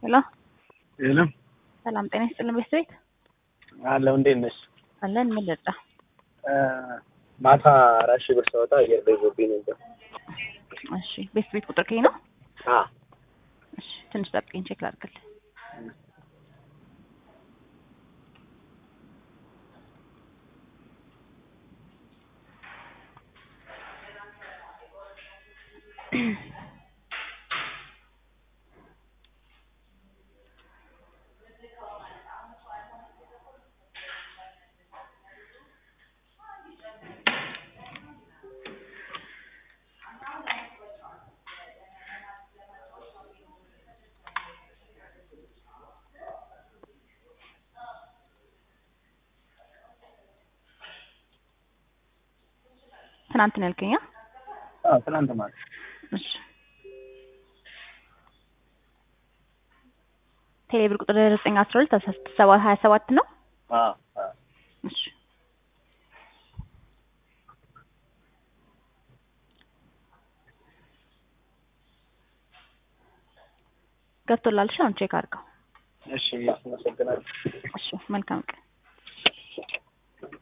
ሄሎ የለም ሰላም ጤና ይስጥልን ቤት ቤት አለው። እንዴት ነሽ? አለን ምን ልርዳ? ማታ አራት ሺህ ብር ሳወጣ አየር ላይ ይዞብኝ ነበር። እሺ ቤት ቤት ቁጥር ከኝ ነው። አ እሺ ትንሽ ጠብቀኝ ቼክ ላድርግልህ። ትናንት ነው ያልከኝ? አዎ ትናንት ማለት እሺ ቴሌብር ቁጥር ዘጠኝ አስራ ሁለት አስራ ስድስት ሰባ ሀያ ሰባት ነው። አ አ እሺ ገብቶላልሽ? አሁን ቼክ አድርገው። እሺ አመሰግናለሁ። እሺ መልካም ቀን